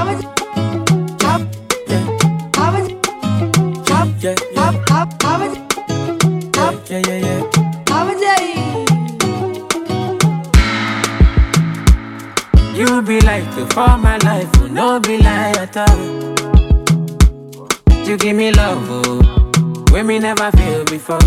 Yeah, yeah, yeah, yeah. You be like the for my life, will no be lie at all. You give me love, oh, when me never feel before.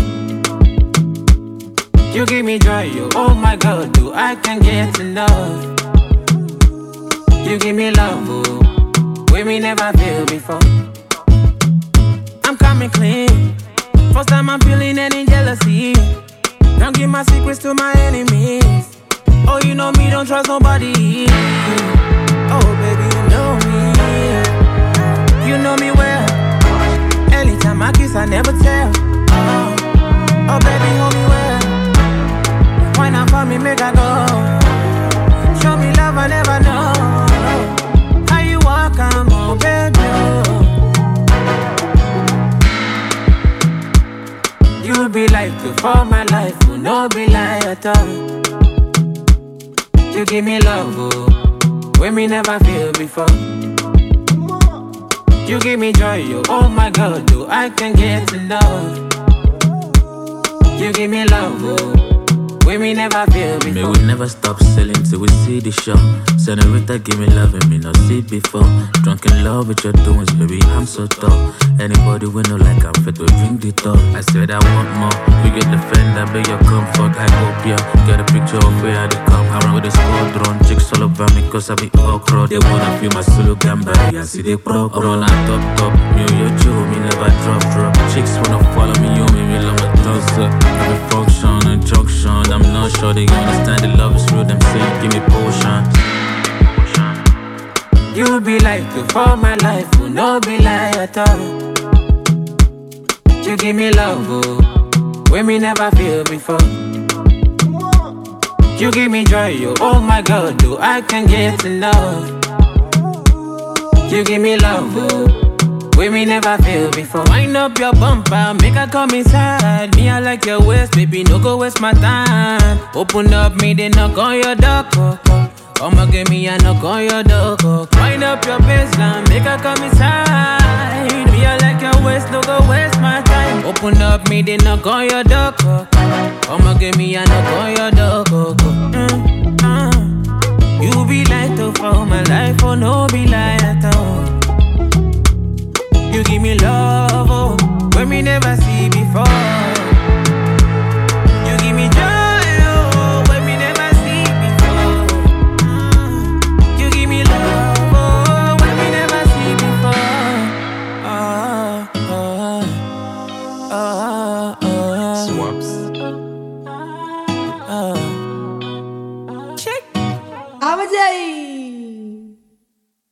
You give me joy, oh, oh my God, do I can get enough? You give me love, oh, when me never feel before. I'm coming clean. First time I'm feeling any jealousy. Don't give my secrets to my enemies. Oh, you know me, don't trust nobody. Oh, baby, you know me. You know me well. Anytime I kiss, I never tell. Oh, oh baby, hold me well. Why not for me, make I go? Show me love, I never know. How you walk, I'm on, baby. You be like the for my life, will no be lie at all. You give me love, oh, when me never feel before. You give me joy, oh, oh my God, do I can get enough? You give me love, oh, when me never feel May before. we never stop selling till we see the show. Senorita, give me love and me not see before. Drunk in love with your doings, baby, I'm so tough. Anybody we know like I'm fit to drink the top. I said I want more. You get the friend, I beg your comfort. I hope ya get a picture of where I dey come. I run with the squadron, chicks all over me cause I be okra. They wanna feel my solo gamba, I see they pro pro. I'm on top top, me and your Joe, me never drop drop. Chicks wanna follow me, you me, me love my toes up. Every function and junction, I'm not sure they understand the love is real. Them say give me potion. You be like the for my life, will no be lie at all. You give me love, oh, when me never feel before. You give me joy, oh, oh my God, do I can get enough? You give me love, oh, when me never feel before. Wind up your bumper, make her come inside. Me, I like your waist, baby, no go waste my time. Open up, me, they knock on your door. oh, oh. I'ma give me a knock on your door. oh. Wind up your baseline, make her come inside. Me, I like your waist, no go waste my time. Open up, me, they knock on your door. oh, oh. I'ma give me a knock on your door. oh, oh. Mm, mm. You be light up for my life, oh no be lie at all. You give me love, oh, when me never see before. You give me joy, oh, when me never see before. Mm. You give me love, oh, when me never see before. Ah, ah, ah, ah, Swaps. ah. Check. Abajay.